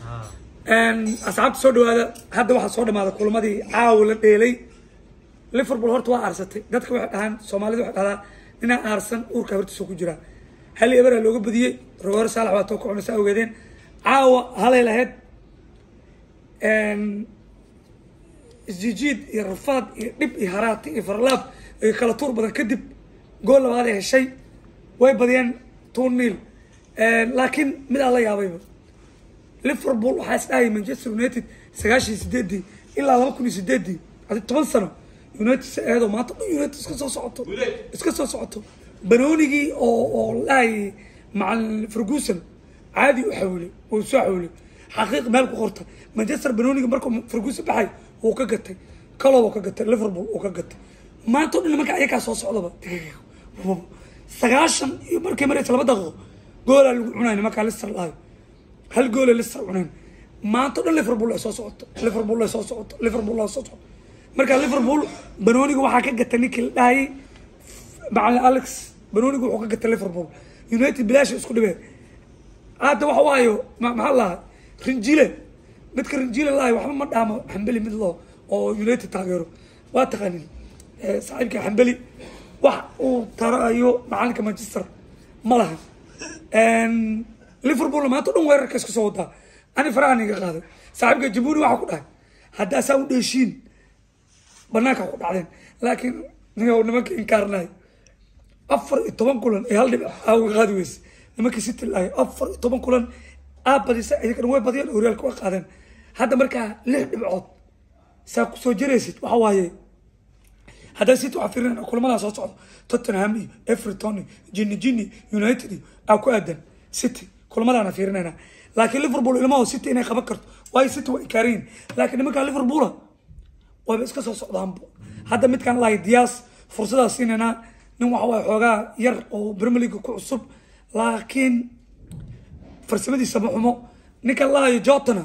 asxaabta soo dhawaada hadda waxaa soo dhamaada kulamadii caawa la dheelay liverpool horta waa aarsatay dadka waxay dhahaan soomaalida waxay dhahdaa ninaa aarsan uurka hortiisa ku jira hal eberaa looga badiyey rogoor saalax waa too ka cunaysa ogeedeen caawa halay lahayd isjijiid iyo rafaad iyo dhib iyo haraati iyo farlaab iyo kala tuur badan kadib gool labaad ay heshay way badiyeen two nil laakiin mid aan la yaabayba liverpool waxaa is dhahayay manchester united sagaashan iyo sideedii ilaa laba kun iyo sideedii adi toban sano united si eedo maanta dhan united iska soo socoto iska soo socoto banoonigii oo oo lahayay macalin ferguson caadi u xawilay uu soo xawilay xaqiiq meel ku qorta manchester banooniga markuu ferguson baxay wuu ka gatay calow ka gatay liverpool uu ka gatay maanta o dhan marka ayakaa soo socdaba sagaashan iyo markay maraysa laba daqiiqo goolaa lagu cunay nimankaa lister lahayo hal goole lister cuneen maanta o dhan liverpool ay soo socoto liverpool ay soo socoto liverpool ay soo socoto marka liverpool banooniga waxaa ka gatay ninkii la dhahayay macalin alex banooniga wuxuu ka gatay liverpool united bilaasha isku dhibeen hadda waxa waayo maxaa lahaa rinjile midka rinjile lahay waxba ma dhaamo xambeli mid loo oo united taageero waa taqaanin saaxiibka xambeli wax uu tarayo macalinka manchester ma laha liverpool maanta o dhan weerarka iska soo wadaa ani farahan iga qaaday saaxiibka jabuni waxaa ku dhahay haddaa saa u dheeshiin banaanka ku dhacdeen laakiin nimanka inkaarnay afar iyo toban kulan ee hal dhib aaga qaadi weyse nimankii city lahay afar iyo toban kulan aad badisa iyaga dhan way badiyeen horyaalka waa qaadeen hadda markaa lix dhibcood saa kusoo jiraysid waxa waaye haddaa city waxaa fiirinayna kulamadaa soo socdo tottenham iyo everton iyo jini jini united iyo aa ku aadan city kulamadaana fiirinayna laakiin liverpool ilmaho city inay qaban karto waayo city waa inkaariyin laakiin nimankaa liverpoola wayba iska soo socdaanba hadda midkaan lahay diyaas fursadaa siinaynaa nin waxa waaye xoogaa yar oo premier league ku cusub laakiin farsamadiisa ma xumo ninkan lahayo jotana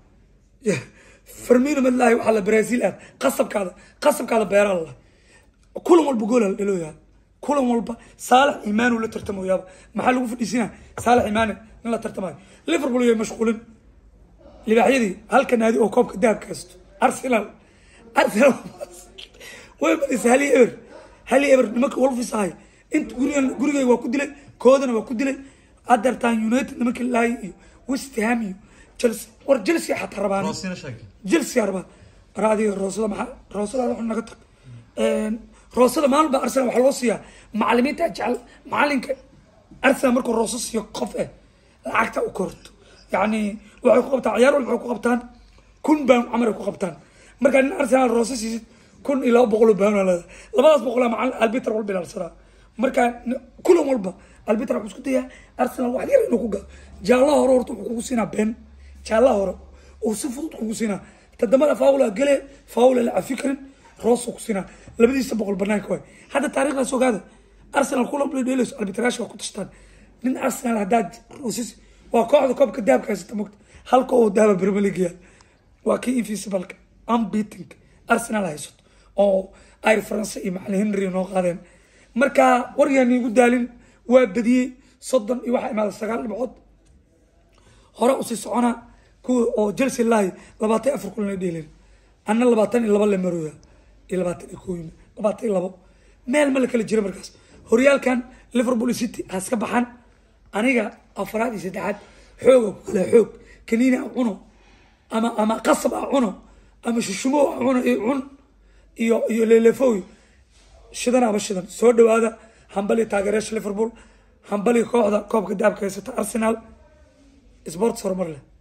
farmino mid lahay waxaa la brazil aad qasabkaada qasabkaada beeraa la kulan walba goola la dhalooyaa kulan walba saalax imaanu la tartamoyaaba maxaa lagu fadhiisinaa saalax imaane nin la tartamayo liverpool iyo mashquulin libaaxyadii halka naadi oo koobka dahabka haysto arsenal arsenal way badisa hali eber hali eber nimanka wolfis ahay inta gurigan gurigayga waa ku dilay koodana waa ku dilay adartan united nimanka lahay iyo west ham iyo chelsea war chelsea xataa rabaan chelsea rabaa war adiga roosada maxaa roosada wax naga tag roosada maalin baa arsenal waxaa loo siiyaa macalimiinta jecel macalinka arsenal markuu rooso siiyo qof eh lacagta u korto yacni waxay ku qabtaan ciyaar walba waxay ku qabtaan kun baan camar ay ku qabtaan markaa nin arsenal rooso siisid kun iyo laba boqol oo baan leeda labadaas boqolaa macalin albiter walba ilaalsanaa markaa kulan walba albiter wuxuu isku dayaa arsenal wax yar inuu ku gado jaallaha hore horta wuxuu kugu siinaa been jaallaha hore uu si fudud kugu siinaa tadamada faawla gale faawla la cafi karin roosuu ku siinaa labadiisa boqol banaanka waay hadda taariikhdaas ogaada arsenal kulan play dheelayso arbitraash waa ku tashtaan nin arsenal haddaad roosisi waa kooxda koobka dahabka haysata mogta halka oo dahaba premier league yaal waa kii invisibleka unbeating arsenal haysato oo ayr france iyo macalin henry noo qaadeen marka waryaani igu daalin waa badiyey soddon iyo waxaa imaada sagaal dhibcood hore usii socona kuwa oo chelsea lahay labaatan afar kulan ay dheeleen anna labaatan iyo laba le marooya iyo labaatan iyo kooyima labaatan iyo labo meel ma la kala jira markaas horyaalkan liverpool city has ka baxan aniga afraad iyo saddexaad xooga kula xoog kaniina a cuno ama ama qasab a cuno ama shushumo a cuno iyo cun iyo iyo lelefoy shidan aba shidan soo dhawaada hambali taageerayaasha liverpool hambali kooxda koobka daabka haysata arsenal sports horumar leh